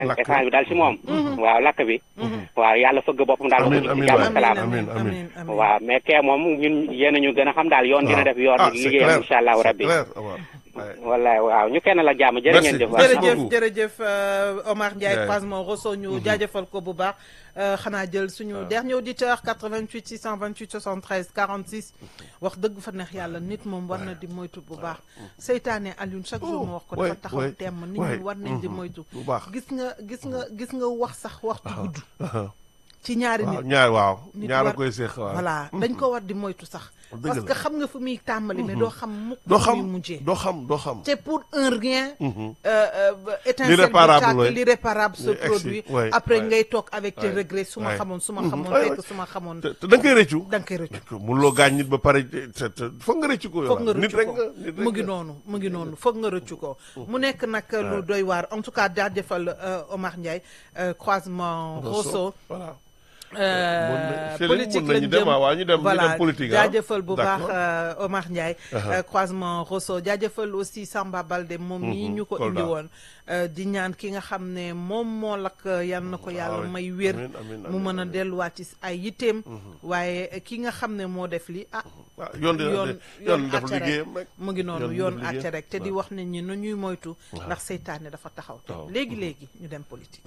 Lakk. essence bi daal si moom waaw lakk bi waaw yàlla fëgg boppam daal Amiin, ko amiin ci jàmm waay. salaam amiin, amiin. waaw mais kee moom ñun yéen a ñu gën a xam daal yoon dina def yoon ah c'est liggéeyam clair incha allahu c'est rabbi clair waaw. Ouais. wallaay waaw ñu kenn la jàmm jërë ngeen Merci. jëf Merci waaw. beaucoup. jërëjëf jërëjëf euh, Omar Ndiaye Ouais. croisement Rosso ñu jaajëfal ko bu baax euh, xanaa jël suñu dernier auditeur 88 628 73 46 wax dëgg fa neex yàlla nit moom war na di moytu bu baax seytaane Alioune chaque jour ma wax ko dafa ouais, taxaw ouais, temm nit ouais. ñi war nañ di moytu bu baax. gis nga gis nga gis nga wax sax waxtu gudd Aha. ci ñaari waaw nit ñaar waaw nit ñaar a war- koy seex waaw. voilà dañ ko war di moytu sax Dëgg parce la. que xam nga fu muy tàmbali mais doo xam mukk doo fu muy xam mujjee doo xam doo xam. c'est pour un rien. Mhm. euh, euh, étincelle bu L'irréparable, tàkk, ouais. l'irréparable se Oui, ex- produit. ouais, après ouais. ngay toog avec tes Ouais, regrets su ma ouais. xamoon su ma Mhm, xamoon ouais, fekk ouais. su ma xamoon. te te da nga koy rëccu. da nga koy rëccu. mënuloo gaañ nit ba pare te te foog nga rëccu ko. foog nga yow. nit rëccu rek ko nga nit rek mu ngi nga. noonu mu ngi noonu foog nga rëccu ko. mu nekk nag lu doy waar en tout cas jaajëfal euh, Omar Ndiaye euh, croisement Rosso. voilà. Euh, Mën na- Céline, politique mën nañu lañ dem, jëm ah, waaw, ñu dem- ñu voilà dem politique, ah. jaajëfal bu baax D'accord. euh, Omar Ndiaye Uh-huh. euh, croisement Rosso jaajëfal aussi Samba Balde moom mii Mhm, ñu ko Kolda. indi woon euh, di ñaan ki nga xam ne moom moo lakk yal na ko yàlla oui. may wér Amiin, amiin, mu amiin, mën a amiin. delluwaat ci ay yitteem waaye ki nga xam ne moo def li ah ah yoon dina yoon yoon def àtte rek liggéeyam rek. mu ngi noonu yoon yoon def liggéeyam. àtte rek te di waaw. wax nit ñi nu ñuy moytu ndax seytaane dafa taxaw te Taxaw. léegi léegi ñu dem politique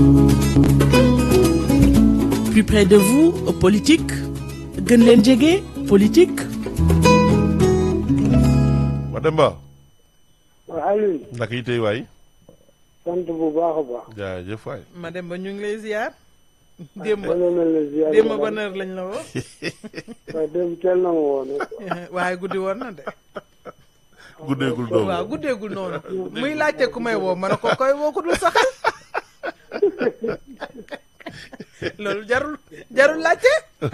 Plus près de vous, politique. gën leen jege, politique. Mademba waaw Alioune naka yi tey waay. sant bu baax a baax. jaajëf waay. ma dem ba ñu ngi lay ziar démb dana mel ne ziar démb ba ban heure lañ la woo waaye démb teel na ma woon waaye guddi woon na de guddeegul doomu. waaw guddeegul noonu muy laajte ku may woo ma ne ko koy woo ko dul saxal loolu jarul jarul laajte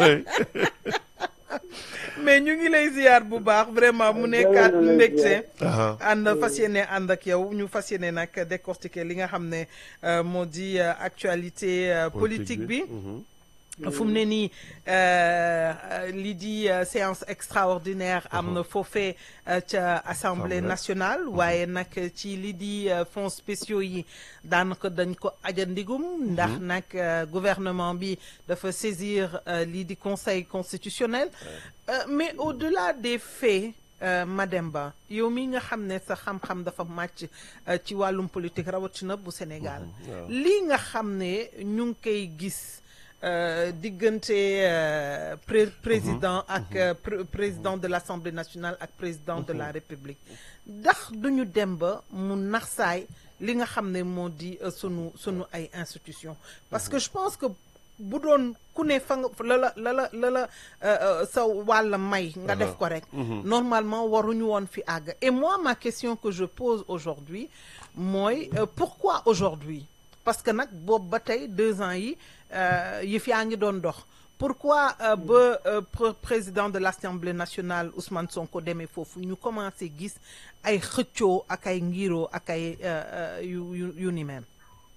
mais ñu ngi lay ziar bu baax vraiment mu nekkaat Jërëjëf. mbégte Aha. ànd fas yéene ànd ak yow ñu fas yéene nag décortiquer li nga xam ne euh, moo di euh, actualité euh, politique bi Mhm. fu mu ne nii euh, euh, lii di euh, séance extraordinaire am na foofee euh, ca assemblée Assemblée. nationale waaye nag ci lii di euh, fonds spéciaux yi daanaka dañ ko ajandigum ndax nag euh, gouvernement bi dafa saisir euh, lii di conseil constitutionnel Euh, mais au-delà des faits euh, Mademba yow mi nga xam ne sa xam-xam dafa màcc euh, ci wàllum politique rawatina bu Sénégal waaw. lii nga xam ne ñu ngi koy gis euh, diggante euh, pré- président ak euh, pr- président de l'Assemblée nationale ak président de la République ndax duñu dem ba mu naxsaay li nga xam ne moo di euh, sunu sunu ay institutions parce que je pense que bu doon ku ne fa nga la la la la la la euh, euh, sa wàll may nga def ko rek normalement waruñu woon fi àgg et moi ma question que je pose aujourd'hui mooy euh, pourquoi aujourd'hui parce que nag boobu ba tey deux ans yi euh, yëf yaa ngi doon dox pourquoi euh, ba euh, pr- président de l'Assemblée nationale Ousmane Sonko demee foofu ñu commencé gis ay xëccoo ak ay ngiroo ak ay euh, euh, yu yu yu ni mel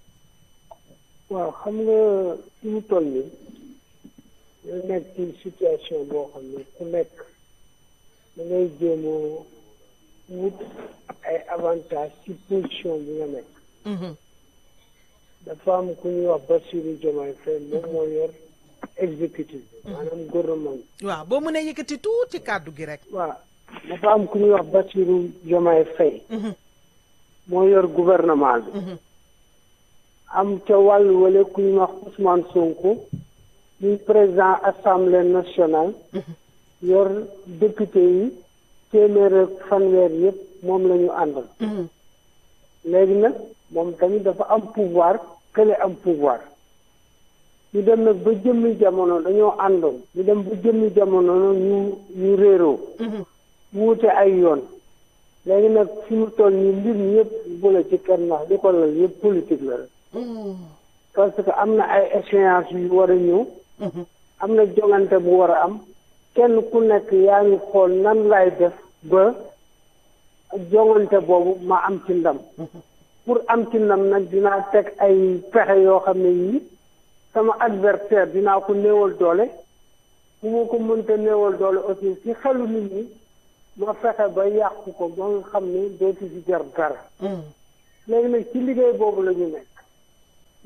waaw xam nga fi mu toll nii ñu nekk ci situation boo xam ne ku nekk da ngay jéem a wut ay avantage ci position bi nga nekk Mhm. dafa am ku ñuy wax Bassirou Diomaye Faye moom moo yor exécutif bi maanaam gouvernement bi waaw boo mënee yëkkati tuuti kàddu gi rek waaw dafa am ku ñuy wax Bassirou Diomaye Faye Mhm. moo yor gouvernement bi Mhm. am ca wàllu wala ku ñuy wax Ousmane Sonko muy président assemblée nationale yor député yi téeméer ak fanweer yëpp moom la ñu àndal Mhm. léegi nag moom tamit dafa am pouvoir kële am pouvoir ñu dem nag ba jëmmi jamono dañoo àndoon ñu dem ba jëmmi jamono ñu ñu réeroo Mhm. wuute ay yoon léegi nag fi mu toll nii mbir mi yëpp bu la ci kenn ndax li ko lal yëpp politique la rek Mhm. parce que am na ay échéances yu war a ñëw Mhm. am na jongante bu war a am kenn ku nekk yaa ngi xool nan lay def ba jongante boobu ma am ci ndam pour am ci ndam nag dinaa teg ay pexe yoo xam ne yii sama adversaire dinaa ko néewal doole bu ma ko mënta néewal doole aussi ci xelu nit ñi ma fexe ba yàqu ko ba nga xam ne dootu ci jar dara Mhm. léegi nag ci liggéey boobu la ñu nekk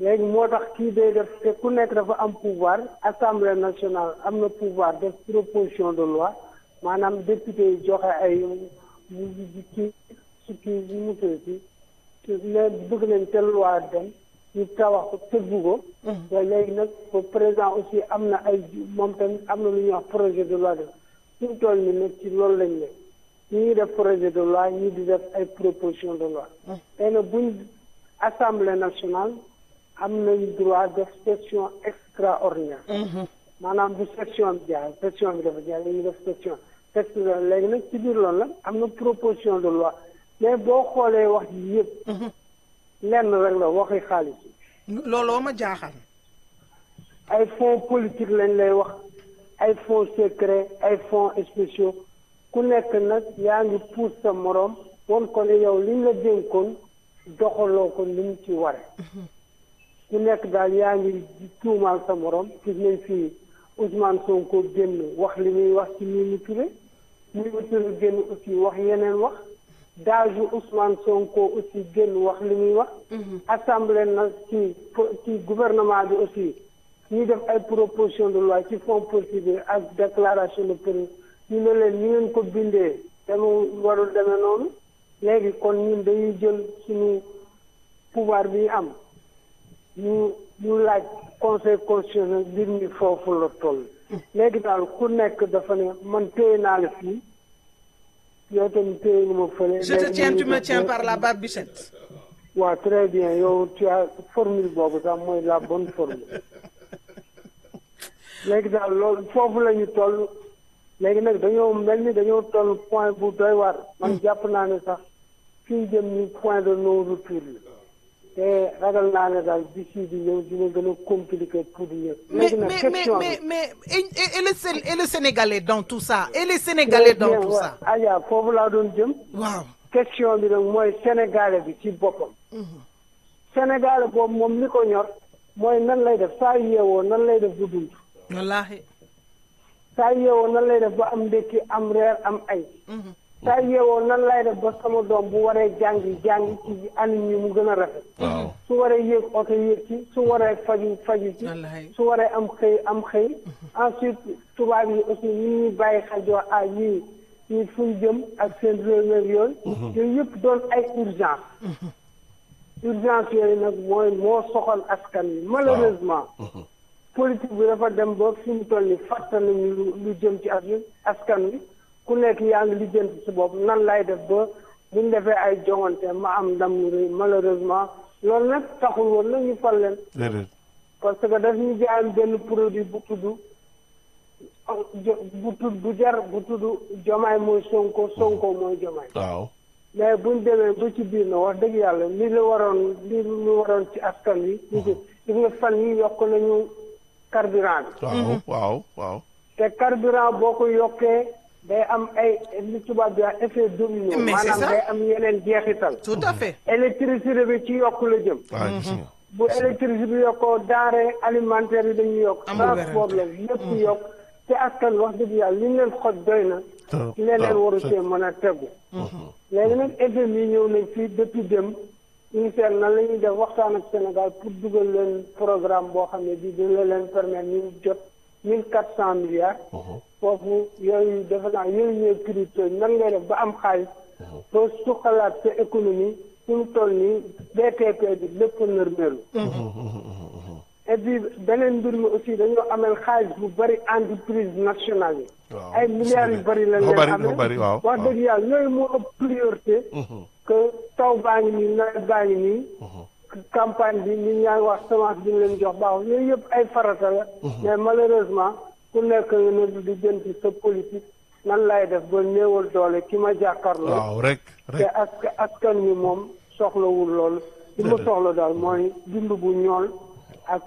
léegi moo tax kii day def te ku nekk dafa am pouvoir assemblée nationale am na pouvoir def proposition de loi maanaam député yi joxe ay kii su kii nu mu tuddati ne bëgg nañ te loi dem ñu tawax ko tëggu ko te léegi nag ba président aussi am na ay moom tamit am na lu ñuy wax projet de loi def suñu toll ni nag ci loolu lañ ne ñu ngi def projet de loi ñu di def ay proposition de loi tey nag buñ assemblée nationale am nañ droit def session extraordinaire maanaam bu session bi jaar session bi dafa jaar dañuy def session texte la léegi nag ci biir loolu la am na proposition de loi mais boo xoolee wax ji yëpp lenn rek la waxi xaalis looloo ma jaaxal ay fonds politique lañ lay wax ay fonds secret ay fonds spéciaux ku nekk nag yaa ngi puus sa moroom won ko ne yow liñ la dénkoon doxaloo ko ni mu ci ware ku nekk daal yaa ngi tuumaal sa moroom gis nañ fii Ousmane Sonko génn wax li muy wax ci Mimi Touré Mimi Touré génn aussi wax yeneen wax daaju Ousmane Sonko aussi génn wax li muy wax assemblée nag ci ci gouvernement bi aussi ñuy def ay proposition de loi ci fonds politique bi ak déclaration de politique ñu ne leen ñu ngeen ko bindee te mu warul demee noonu léegi kon ñun dañuy jël suñu pouvoir bi ñu am ñu ñu laaj conseil constitutionnel mbir mi foofu la toll léegi daal ku nekk dafa ne man téye naa la fii yow tamit téye nga ma fële je te tiens tu me tiens par la barbichette waaw très bien yow tu as formule boobu sax mooy la bonne formule léegi daal loolu foofu la ñu toll léegi nag dañoo mel ni dañoo toll point bu doy war man jàpp naa ne sax fi ñu jëm ni point de non retour la te ragal naa ne daal d'ici di ñëw dina gën a compliqué pour ñëpp. mais léegi nag mais question mais bi mais et, et, et le Sén- et le Sénégalais dans tout ça et les Sénégalais dans bien, tout ouais. ça Adja foofu laa doon jëm. waaw question bi nag mooy sénégalais bi ci boppam. sénégalais boobu moom li ko ñor mooy nan lay def saa yeewoo nan lay def bu dund. wallaahi saa yeewoo nan lay def ba am ndékki am reer am ay. saa yeewoo nan lay def ba sama doom bu waree jàngi jàngi ci anam yi mu gën a rafet. waaw su waree yéeg oto yéeg ci su waree faju faju ci Wallaay. su waree am xëy am xëy ensuite tubaab yi aussi ñi ñuy bàyyi xajoo ah ñii ñii fuñ jëm ak seen réew yeeg yooyu yooyu yëpp doon ay urgence urgence yooyu nag mooy moo soxal askan wi malheureusement politique bi dafa dem ba fi mu toll ni fàtte nañu lu lu jëm ci as askan wi ku nekk yaa ngi lijjanti si bopp nan lay def ba buñ defee ay joŋante ma am ndam lu rëy malheureusement loolu nag taxul woon na ñu fal leen déedéet parce que daf ñu jaayam benn produit bu tudd jo- bu tudd bu jar bu tudd jomaay mooy sonko sonko mooy jomaay waaw mais buñ demee ba ci biir na wax dëgg yàlla li la waroon li lu waroon ci askan wi ñu ko gis nga fan yi yokk nañu carburant bi waaw waaw waaw te carburant boo ko yokkee day am ay li tubaab bi wax effet domino Mais c'est maanaam ça. day am yeneen jeexital tout à fait électricité bi ci yokk la jëm waaw gis nga bu électricité bi yokkoo denrée alimentaire yi dañuy yokk Amul transport la lépp yokk te askan wax dëgg yàlla li ñu leen xoj doy na Trop, leneen trop, waru c'est- cee mën a tegu léegi nag FMI ñëw nañ fii depuis dem ñu ngi seet nan la ñuy def waxtaan ak Sénégal pour dugal leen programme boo xam ne bii dina leen permettre ñu jot mille quatre cent milliards foofu yooyu defe naa yooyu ñooy crypto nan ngay def ba am xaalis ba suqalaat sa économie fu mu toll nii BTP bi lépp nërmeelu et puis beneen mbir mi aussi dañoo amel xaalis bu bëri entreprise nationale yi waaw ay milliards yu bëri lañ dafa leen bëri amee dafa bëri waaw wax dëgg yàlla yooyu moo ëpp priorité que taw baa ngi nii nawet baa ngi nii campagne bi nit ñaa ngi wax semence bi ñu leen jox baaxul yooyu yëpp ay farata la mais malheureusement ku nekk nga ne di jëm ci sa politique nan lay def ba néewal doole ki ma jàkkaarloo waaw rek te rek ask askan wi moom soxlawul loolu li mu soxla daal mooy dund bu ñool ak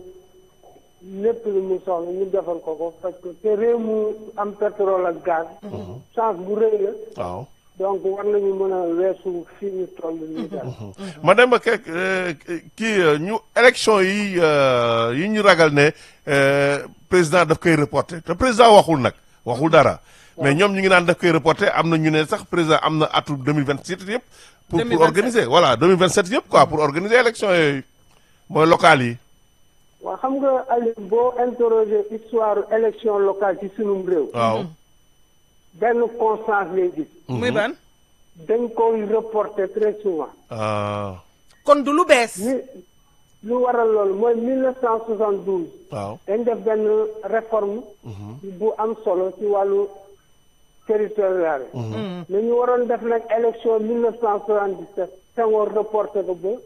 lépp lu mu soxla ñu defal ko ko parce que te réew mu am pétrole ak gaz chance bu rëy la waaw donc war nañu mën a weesu fii ñu toll nii daal madame Kek kii euh, ñu élection yi euh, yi ñu ragal ne euh, président daf koy reporter te président waxul nag waxul dara mais ñoom ñu ngi naan daf koy reporter am na ñu ne sax président am na atu 2027 yëpp pour pour 2027. organiser voilà 2027 yëpp quoi pour organiser élection yooyu mooy local yi. waaw xam nga Aliou boo interroger histoire élection locale ci sunum réew. waaw. benn constance lay gis. muy ban dañ koy reporter très souvent. ah kon du lu bees li lu waral loolu mooy 1972. waaw. dañ def benn réforme. bu am solo ci wàllu territorial. mais ñu waroon def nag élection 1977. Senghor reporté ko ba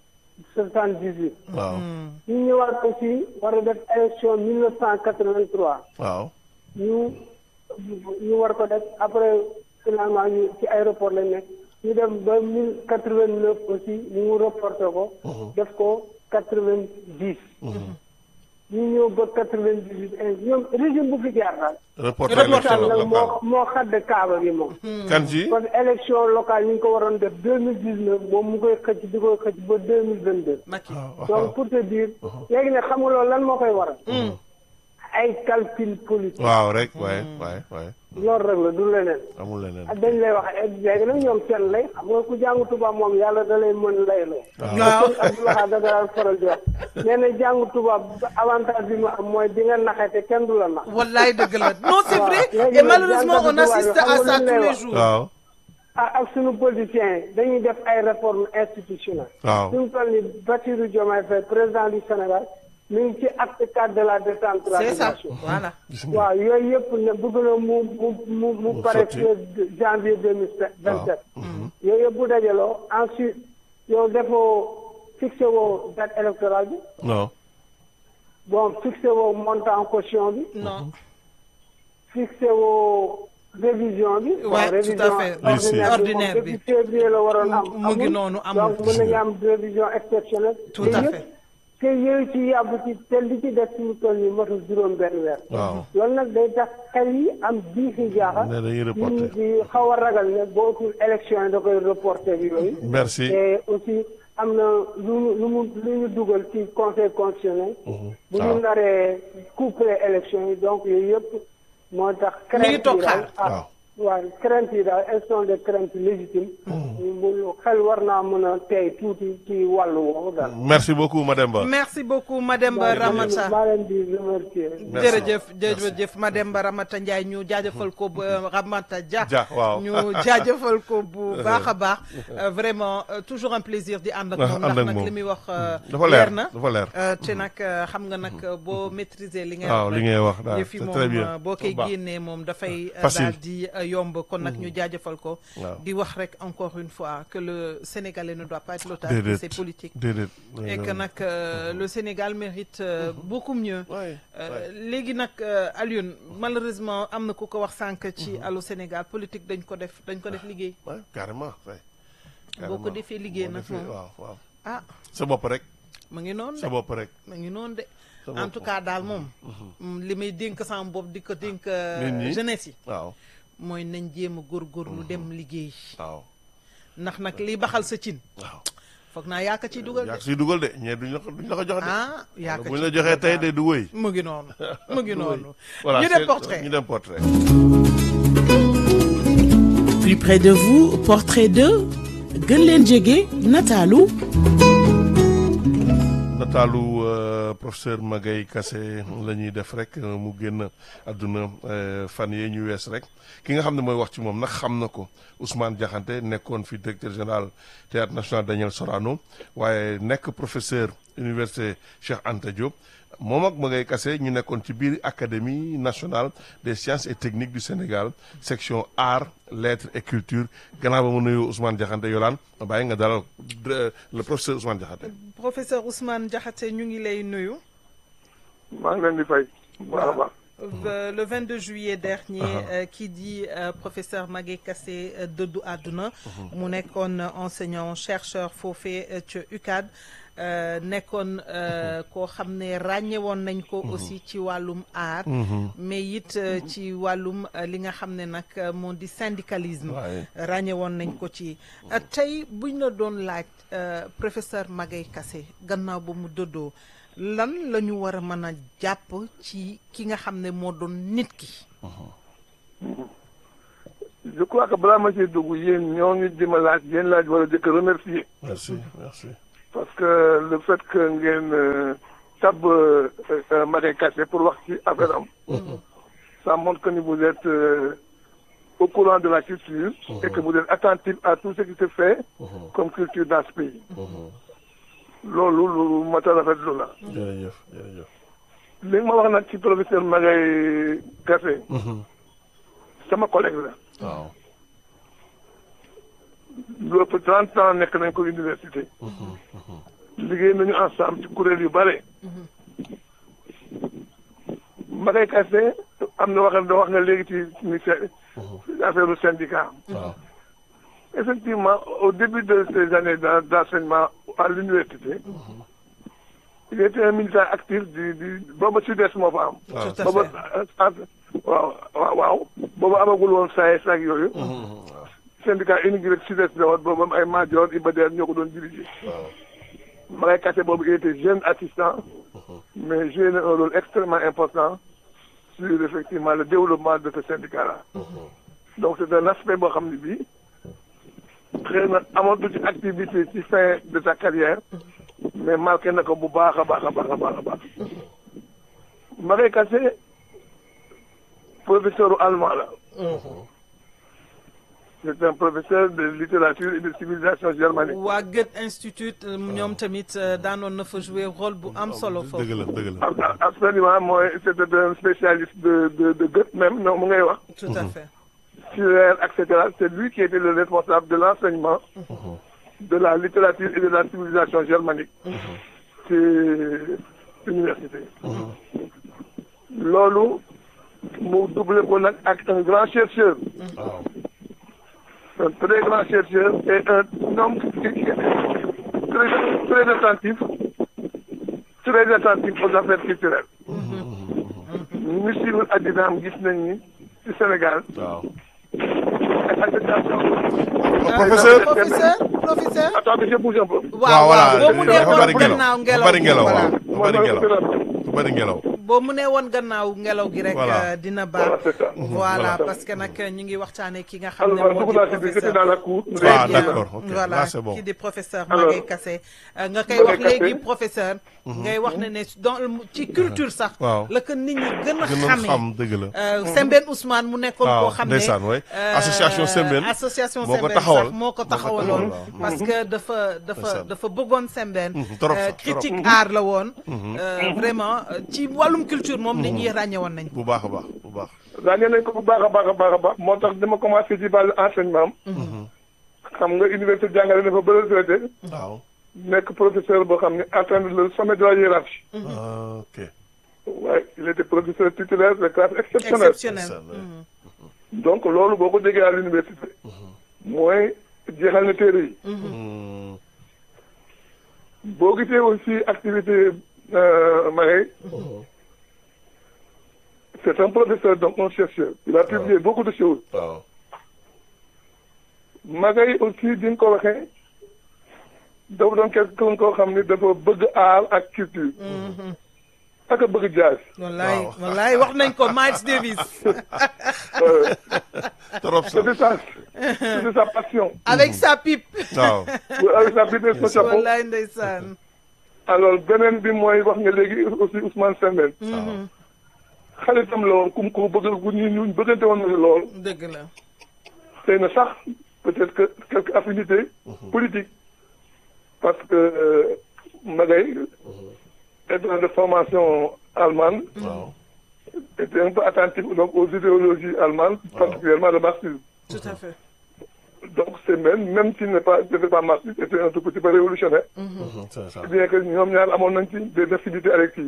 78. waaw. ñu ñëwaat aussi war a def élection 1983. waaw. ñu ñu war ko def après finalement ñu ci aéroport lañ nekk ñu dem ba mille quatre vingt neuf aussi ñu mu reporté ko. def ko quatre vingt dix. ñu ñëw ba quatre vingt dix huit ñoom régime bu fi jaar daal. reporter Reporter élection nag moo locale. moo xadd kaaba gi moom. kan ci. kon élection locale ñu ngi ko waroon def deux mille dix neuf moom mu koy xëcc di koy xëcc ba deux mille vingt deux. Macky donc pour te dire. léegi nag xam nga loolu lan moo koy waral. ay calcul politique. waaw rek waaye waaye waaye loolu rek la du leneen. amul leneen. ak dañ lay wax léegi nag ñoom seen lay xam nga ku jàngu tubaab moom yàlla da lay mën lay loo. waaw kon Abdoulaye da daan faral di wax nee na jàngu tubaab avantage bi mu am mooy di nga naxe te kenn du la nax. wallaay dëgg la non c'est Waaw. vrai Léegi et nag malheureusement on jàngatu assiste tubaab à yi ça xam nga tous lu les ñu jours waaw. ah ak suñu politiciens yi dañuy def ay réformes institutionnelles. waaw. suñu toll nii Bassirou Diomaye Faye président du Sénégal mi ngi ci acte cadre de la c'est ça décentralisation. voilà gis nga. waaw yooyu yëpp ne bëgg na mu mu mu mu pare sotti. fii janvier deux mille vingt sept yooyu yëpp bu dajaloo ensuite yow defoo fixé woo date électorale bi non. bon fixé woo montant caution bi non fixé woo révision bi bon Ouais, tout à révision fait. ordinaire bi Ordinaire moom bi. depuis février la waroon am mu ngi amul. noonu amul. donc mën nañu am révision exceptionnelle Tout te à yëpp fait. te yooyu ci yàbb ci te li ci def suñu toll nii matul juróom benn weer waaw. loolu nag day tax xel yi am jiixi jaaxa ne dañuy nit reporter. ñi di xaw a ragal ne boo utul élection yi da koy reporter bi yooyu merci. te aussi am na lu mu lu mu lu ñu dugal ci conseil constitutionnel bu ñu waaw. naree couplé élection yi donc yooyu yëpp moo tax Mi ngi crainte toog yi daal xaar. ah waaw crainte yi daal elles sont des craintes légitimes mu xel war naa mën a tey tuuti ci wàllu woowu daal merci beaucoup Mademba. merci beaucoup Mademba Ramata maa leen di remercier Merci. jërëjëf jërëjëf Mademba Ramata Ndiaye ñu jaajëfal ko ba Ramata Dia Dia, waaw. ñu jaajëfal ko bu baax a baax Euh, vraiment euh, toujours un plaisir di ànd ak Ah, moom ànd ndax ak nag moom. li muy wax euh, dafa leer na dafa leer. Euh, te nag euh, xam nga nag euh, boo maîtriser li ngay waaw wax li rek, ngay wax daal yëf yi c'est moom très bien. euh, boo koy Baax. génnee moom dafay euh, Facile. daal di euh, yomb kon nag ñu jaajëfal ko Waaw. di wax rek encore une fois que le Sénégalais ne doit pas être l'otage de déedéet ses politiques déedéet. et que nag euh, le Sénégal mérite euh, beaucoup mieux Ouais, Euh, léegi nag euh, Alioune malheureusement am na ku ko wax sànq ci Allô Sénégal politique dañ ko def dañ ko def liggéey Ouais, carrément. ouais. boo ko Carrément. defee liggéey Boo nag defee- moom waaw waaw. ah sa bopp rek. mu ngi noonu sa de bopp rek. mu ngi noonu de Sa en bopp. tout cas daal moom mm, li may dénk sama bopp di ko dénk euh, Nit ñi. jeunesse yi waaw mooy nañ jéem a góorgóorlu dem liggéey waaw ndax nag li baxal sa cin waaw. foog naa yaa ko ciy dugal yaa de ko siy dugal de ñee duñ la ko duñ la ko jox de. ah yaa ko bu ñu ciy la joxee dugal tey daal. de du wëy. mu ngi noonu mu ngi noonu voilà ñu dem c'est- portrait ñu dem portrait. Plus près de vous, portrait de gën leen jege nataalu nataalu euh, professeur Magaye Kassé la ñuy def rek euh, mu génn àdduna euh, fan yee ñu wees rek ki nga xam ne mooy wax ci moom nag xam na ko Ousmane Diakhaté nekkoon fi directeur général théâtre national Daniel Sorano waaye nekk professeur université Cheikh Anta Diop moom ak Magaye Kassé ñu nekkoon ci biir académie nationale des sciences et techniques du Sénégal section art lettres et culture gannaaw ba mu nuyu Ousmane Diakhaté yolaan ma bàyyi nga dalal euh, le professeur Ousmane Diakhaté professeur Ousmane Diakhaté ñu ngi lay nuyu maa ngi leen di fay bu baax a baax Euh, le 22 juillet dernier euh, qui dit euh, professeur Magaye Kassé euh, dëddu àdduna mu nekkoon enseignant chercheur foofee euh, ca UCAD euh, nekkoon euh, koo xam ne ràññewoon nañ ko aussi ci wàllum art mais it euh, ci wàllum euh, li nga xam ne nag euh, moo di syndicalisme Ouais. ràññewoon nañ ko ci Euh, tey buñ la doon laaj euh, professeur Magaye Kassé gannaaw ba mu dëddoo lan la ñu war a mën a jàpp ci ki nga xam ne moo doon nit ki je crois que balaa ma ciy dugg yéen ñoo ngi di ma laaj yéen laaj war a jëkk remercier merci merci parce que le fait que ngeen euh, tab euh, euh, Marie Kassé pour wax ci affaire am ça montre que ni vous êtes euh, au courant de la culture et que vous êtes attentif à tout ce qui se fait comme culture dans ce pays loolu lu mat a rafetlu la jërëjëf jërëjëf li nga ma wax nag ci professeur Marie Kassé sama collègue la waaw lu ëpp trente ans nekk nañ ko université liggéey nañu ensemble ci kuréel yu bare Marie Kassé am na wax da wax nga léegi ci ni affaire du syndicat waaw effectivement au début de ces années d'en- d'enseignement à l'université il était un militant actif du du booba sud-est moo fa am tout à booba fait waaw waaw waaw booba amagul woon SAES ak yooyu syndicat unique rek sud-est la woon boobu am ay Madior Iba Der ñoo ko doon diriger Marie Kassé boobu il était jeune assistant mais joué na un rôle extrêmement important sur effectivement le développement de ce syndicat là donc c'est un aspect boo xam ne bii xëy na amatu ci activité ci fin de sa carrière mais marqué na ko bu baax a baax a baax a baax a baax Marie Kassé professeur allemand la c'est un professeur de littérature et de civilisation germanique waa Goethe Institute ñoom tamit euh, daanoon na fa jouer rôle bu am solo foofu dëgg la dëgg la ab- ab- absolument mooy c'était un spécialiste de de de Goethe même non mu ngay wax tout à fait Schiller et cetera c'est lui qui était le responsable de l'enseignement de la littérature et de la civilisation germanique ci université loolu mu doublé ko nag ak un grand chercheur waaw un très grand chercheur et un homme qui qui est très très attentif très attentif aux affaires culturelles ñu suivre addinaam gis nañ ni ci Sénégal waaw ay association professeur professeur professeur attends monsieur bouge un peu waaw waaw boo mu nee dafa bari woon ngelaw gannaaw dafa ngelaw bari ngelaw voilà. waaw dafa bari ngelaw dafa bari ngelaw boo mu nee woon gannaaw ngelaw gi rek Voilà. euh, dina Voilà, baax c'est ça. voilà Voilà. parce que nag ñu ngi waxtaanee ki nga xam ne alors moo dugg di naa ci biir j'étais dans professeur la cour Très Ah, bien. d'accord, ok. voilà Là, c'est bon. kii di professeur Alors, Magaye Kassé euh, nga koy Magaye wax léegi Kassé. professeur ngay wax ne ne dans le- ci culture sax Waaw. la ko nit ñi gën a gën a xamee xam dëgg la Euh, Sembène Ousmane mu nekkoon waaw, koo xam ne ndeysaan, ouais. euh, Association Sembène association moo ko Sembène taxawal. sax moo ko Moo ko taxawaloon taxawal, waaw. parce que dafa dafa Ndeysaan. dafa bëggoon Sembène Mhm, trop euh, sax, trop. critique art la woon Euh, vraiment euh, ci wàllum culture moom nit ñi ràññe woon nañ bu baax a baax bu baax ràññee nañ ko bu baax a baax a baax a baax moo tax dama commencé ci wàllu enseignement am xam nga université jàngale dafa ba retraité waaw nekk professeur boo xam ne atteindre le sommet de la hiérarchie Ah, ok waaye il était professeur titulaire de classe exceptionnelle exceptionnel Ndeysaan, ouais. Mhm. donc loolu boo ko déggee à l'université mooy jeexal na téere yi Hmm, boo gisee aussi activité euh, Marie c'est un professeur donc un chercheur il a publié beaucoup de choses waaw Marie aussi di nga ko waxee dafa doon quelqu'un koo xam ni dafa bëgg art ak culture ak a bëgg jazz wallaay Waaw. wallaay wax nañ ko Miles Davis Euh, trop sax c'était ça c'était sa passion avec sa pipe waaw avec sa bibliothèque son chapeau wallaay ndeysaan alors beneen bi mooy wax nga léegi aussi Ousmane Sembène Mhm. xaritam la woon kum ko bëgg ku ñu ñu bëggante woon na lool dëgg la xëy na sax peut-être que quelques affinités politiques parce que euh, Magaye étant de formation allemande waaw était un peu attentif donc aux idéologies allemandes particulièrement le marxisme tout à fait donc c'est même même s'il n'est pas n'était pas marxiste c'était un tout petit peu révolutionnaire Mhm, c'est ça bien que ñoom ñaar amoon nañ ci des affinités électives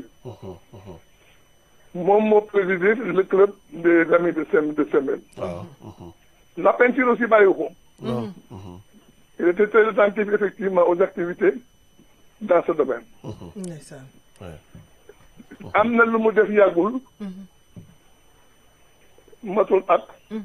moom moo présidé le club des amis de Sem de Sembène waaw la peinture aussi bàyyiwu ko waaw il était très attentif effectivement aux activités dans ce domaine ndeysaan ouais. am na lu mu def yàggul matul at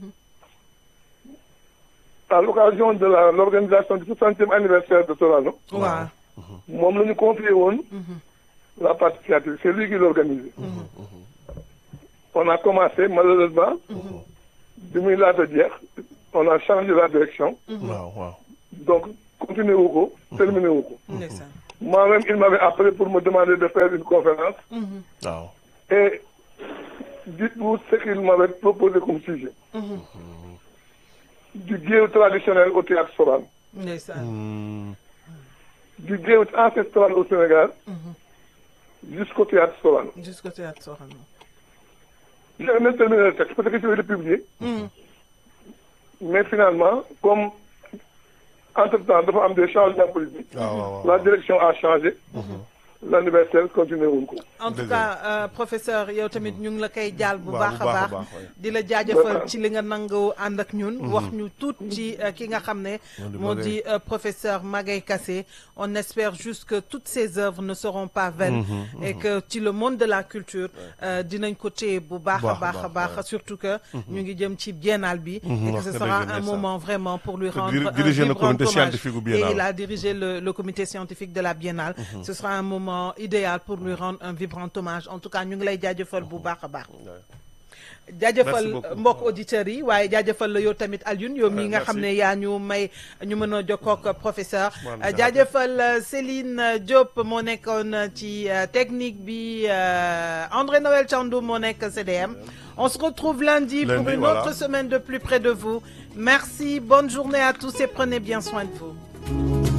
à l'occasion de la l'organisation du soixantième anniversaire de Sorano waaw moom la ñu confié woon la partie scientifique c'est lui qui l'organisé on a commencé malheureusement bi muy laata jeex on a changé la direction waaw waaw donc continué wu ko terminé wu ko ndeysaan Moi-même, il m'avait appelé pour me demander de faire une conférence. waaw Et dites-vous ce qu'il m'avait proposé comme sujet. Du guéo traditionnel au théâtre Soral. ndeysaan Hmm. Du guéo ancestral au Sénégal jusqu'au théâtre Soral. jusqu'au théâtre Sorano J'ai même terminé le texte parce que je vais le publier. Mais finalement, comme entre-temps, dafa am des changements politiques, waaw waaw la direction a changé. L'anniversaire continue wuñ ko. en tout Dëgg cas euh, professeur yow tamit ñu ngi la koy jaal bu Waaw, baax bu a baax a baax baax, ouais. di la jaajëfal ci li nga nangu ànd ak ñun wax ñu tuut ci euh, ki nga xam ne di moo Magaye. di euh, professeur Magaye Kassé on espère juste que toutes ces œuvres ne seront pas vaines et que ci le monde de la culture euh, dinañ ko téye bu baax a Baax a baax a baax, baax surtout que ñu ngi jëm ci biennale bi et que wax ce nga sera dëgg, un ndeysaan. moment vraiment pour lui Que rendre diri- un diriger le vibrant comité hommage. scientifique au biennale. et il a dirigé le, le comité scientifique de la biennale ce sera un moment idéal pour lui rendre un vibrant hommage en tout cas ñu ngi lay jaajëfal bu baax a baax jaajëfal Merci beaucoup. mbokk auditeurs yi waaye jaajëfal la yow tamit Alioune yow mi nga merci. xam ne yaa ñu may ñu mën a jokkoo ak professeur Ousmane jaajëfal euh, Céline euh, Diop moo nekkoon euh, ci euh, technique bi euh, André Noël Thiandoum moo nekk CDM on se retrouve lundi, pour Lundi, une voilà. autre semaine de plus près de vous merci bonne journée à tous et prenez bien soin de vous